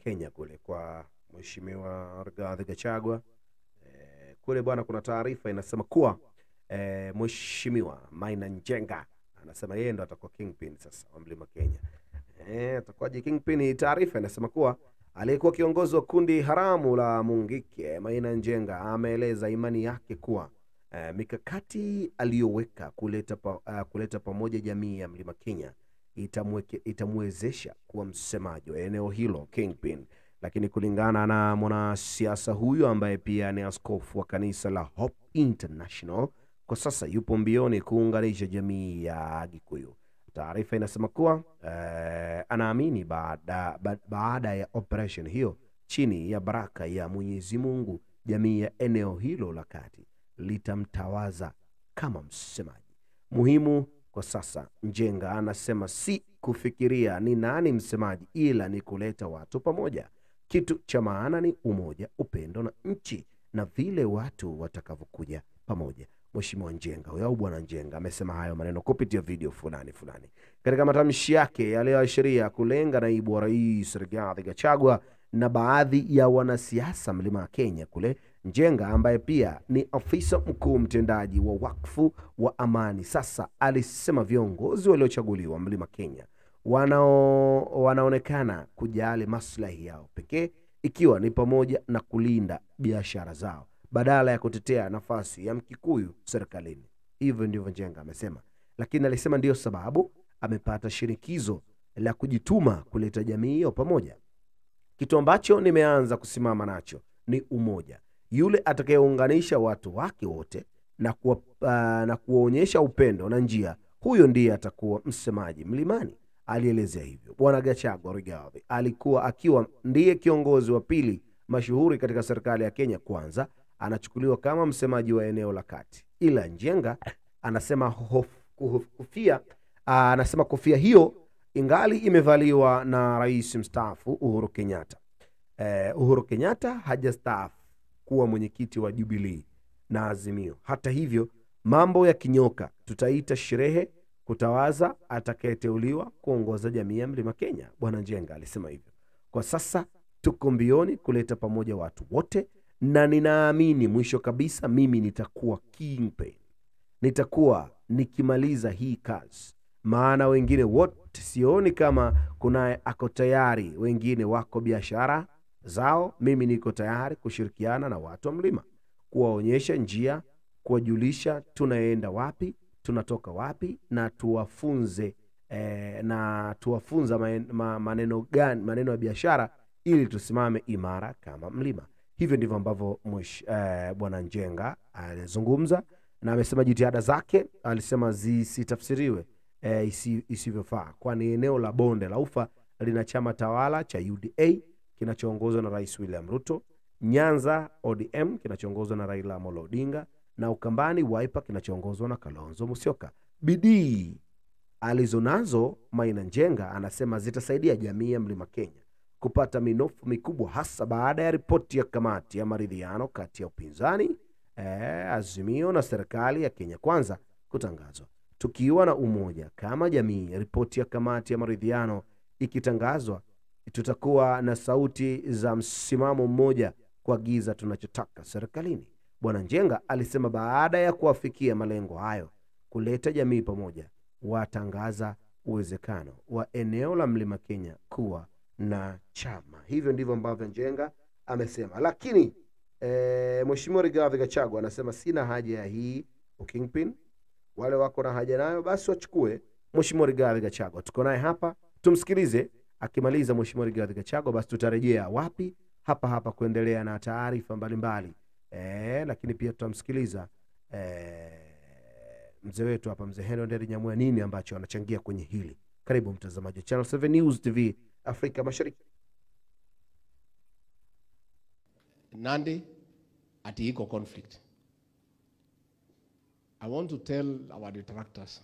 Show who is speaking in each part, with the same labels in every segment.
Speaker 1: Kenya kule kwa Mheshimiwa Rigathi Gachagua. Eh, kule bwana, kuna taarifa inasema kuwa eh, Mheshimiwa Maina Njenga anasema yeye ndo atakuwa kingpin sasa wa Mlima Kenya. Eh, atakuwaje kingpin? Taarifa inasema kuwa aliyekuwa kiongozi wa kundi haramu la Mungike Maina Njenga ameeleza imani yake kuwa eh, mikakati aliyoweka kuleta, pa, uh, kuleta pamoja jamii ya Mlima Kenya itamweke, itamwezesha kuwa msemaji wa eneo hilo kingpin. Lakini kulingana na mwanasiasa huyo ambaye pia ni askofu wa kanisa la Hope International, kwa sasa yupo mbioni kuunganisha jamii ya Gikuyu. Taarifa inasema kuwa eh, anaamini baada, ba, baada ya operation hiyo chini ya baraka ya Mwenyezi Mungu, jamii ya eneo hilo la kati litamtawaza kama msemaji muhimu kwa sasa. Njenga anasema si kufikiria ni nani msemaji, ila ni kuleta watu pamoja. Kitu cha maana ni umoja, upendo na nchi na vile watu watakavyokuja pamoja. Mheshimiwa Njenga huyo au Bwana Njenga amesema hayo maneno kupitia video fulani fulani katika matamshi yake yaliyoashiria kulenga naibu wa rais Rigathi Gachagua na baadhi ya wanasiasa mlima wa Kenya kule. Njenga ambaye pia ni afisa mkuu mtendaji wa wakfu wa amani sasa alisema viongozi waliochaguliwa mlima Kenya wanao, wanaonekana kujali maslahi yao pekee ikiwa ni pamoja na kulinda biashara zao badala ya kutetea nafasi ya Mkikuyu serikalini. Hivyo ndivyo Njenga amesema, lakini alisema ndiyo sababu amepata shinikizo la kujituma kuleta jamii hiyo pamoja. Kitu ambacho nimeanza kusimama nacho ni umoja. Yule atakayeunganisha watu wake wote na kuwa, uh, na kuwaonyesha upendo na njia, huyo ndiye atakuwa msemaji mlimani. Alielezea hivyo Bwana Gachagua Rigathi alikuwa akiwa ndiye kiongozi wa pili mashuhuri katika serikali ya Kenya Kwanza anachukuliwa kama msemaji wa eneo la kati, ila Njenga anasema hof, hof, kofia aa, anasema kofia hiyo ingali imevaliwa na rais mstaafu Uhuru Kenyatta. Eh, Uhuru Kenyatta hajastaafu kuwa mwenyekiti wa Jubilee na Azimio. Hata hivyo, mambo ya kinyoka, tutaita sherehe kutawaza atakayeteuliwa kuongoza jamii ya Mlima Kenya. Bwana Njenga alisema hivyo. Kwa sasa tuko mbioni kuleta pamoja watu wote na ninaamini mwisho kabisa mimi nitakuwa kingpin, nitakuwa nikimaliza hii kazi, maana wengine wote sioni kama kuna ako tayari. Wengine wako biashara zao, mimi niko tayari kushirikiana na watu wa mlima, kuwaonyesha njia, kuwajulisha tunaenda wapi, tunatoka wapi, na tuwafunze eh, na tuwafunza maneno gani, maneno ya biashara, ili tusimame imara kama mlima. Hivyo ndivyo ambavyo eh, bwana Njenga alizungumza na amesema jitihada zake alisema zisitafsiriwe eh, isi, isivyofaa, kwani eneo la bonde la ufa lina chama tawala cha UDA kinachoongozwa na Rais William Ruto, Nyanza ODM kinachoongozwa na Raila Amolo Odinga na Ukambani Wiper kinachoongozwa na Kalonzo Musyoka. Bidii alizonazo Maina Njenga anasema zitasaidia jamii ya Mlima Kenya kupata minofu mikubwa hasa baada ya ripoti ya kamati ya maridhiano kati ya upinzani eh, Azimio na serikali ya Kenya Kwanza kutangazwa. Tukiwa na umoja kama jamii, ripoti ya kamati ya maridhiano ikitangazwa, tutakuwa na sauti za msimamo mmoja kuagiza tunachotaka serikalini. Bwana Njenga alisema baada ya kuwafikia malengo hayo, kuleta jamii pamoja, watangaza uwezekano wa eneo la Mlima Kenya kuwa na chama. Hivyo ndivyo ambavyo Njenga amesema, lakini e, Mheshimiwa Rigathi Gachagua anasema sina haja ya hii ukingpin. Wale wako na haja nayo basi wachukue. Mheshimiwa Rigathi Gachagua tuko naye hapa, tumsikilize. Akimaliza Mheshimiwa Rigathi Gachagua, basi tutarejea wapi? Hapa hapa kuendelea na taarifa mbalimbali e, lakini pia tutamsikiliza e, mzee wetu hapa, mzee Henry Nderi Nyamwea, nini ambacho anachangia kwenye hili. Karibu mtazamaji wa Channel 7 News TV Afrika Mashariki.
Speaker 2: Nandi ati iko conflict. I want to tell our detractors,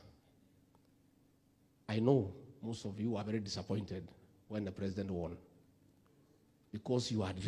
Speaker 2: I know most of you are very disappointed when the president won because you had